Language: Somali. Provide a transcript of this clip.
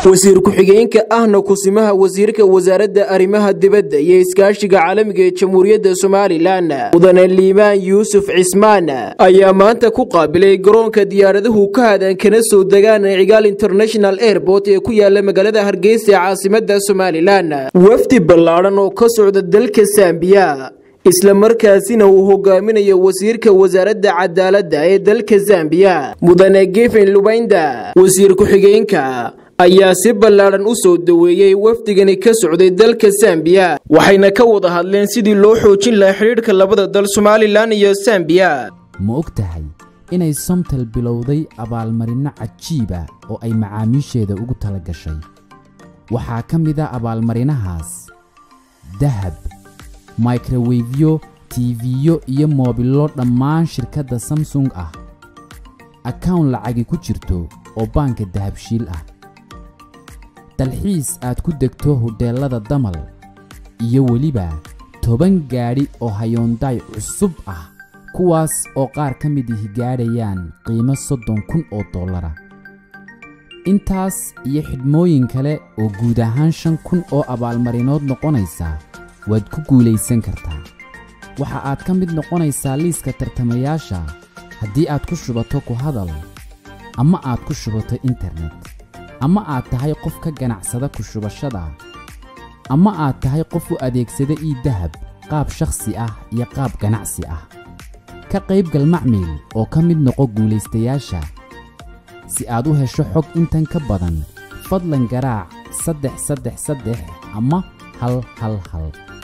wasiir ku-xigeenka ahna kusimaha wasiirka wasaaradda arrimaha dibadda iyo iskaashiga caalamiga ee jamhuuriyadda somalilan mudane liibaan yuusuf cismaan ayaa maanta ku qaabilay garoonka diyaaraduhu ka hadan kana soo degaan cigaal international airport ee ku yaala magaalada hargeysa ee caasimada somalilan wafdi ballaadhan oo ka socda dalka zambiya isla markaasina uu hogaaminayo wasiirka wasaaradda cadaaladda ee dalka zambiya mudane gefen lubaynda wasiir ku-xigeenka ayaa si ballaadhan u soo daweeyey wafdigani ka socday dalka zambiya waxayna ka wada hadleen sidii loo xoojin lahaa xidhiidhka labada dal somalilan iyo zambiya ma og tahay inay somtal bilowday abaalmarinno cajiiba oo ay macaamiisheeda ugu tala gashay waxaa ka mid a abaalmarinahaas dahab mikrowefyo tiifiyo iyo moobillo dhammaan shirkadda samsung ah akawn lacagi ku jirto oo baanka dahabshiil ah dalxiis aad ku degto hodheellada damal iyo weliba toban gaadhi oo hayoondaay cusub ah kuwaas oo qaar ka mid ihi gaadhayaan qiimo soddon kun oo dollara intaas iyo xidhmooyin kale oo guud ahaan shan kun oo abaalmarinood noqonaysa waad ku guulaysan kartaa waxa aad ka mid noqonaysaa liiska tartamayaasha haddii aad ku shubato ku hadal ama aad ku shubato internet ama aad tahay qof ka ganacsada ku shubashada ama aad tahay qof u adeegsada ii dahab qaab shakhsi ah iyo qaab ganacsi ah ka qaybgal macmiil oo ka mid noqo guulaystayaasha si aad u hesho xog intan ka badan fadlan garaac saddex saddex saddex ama hal hal hal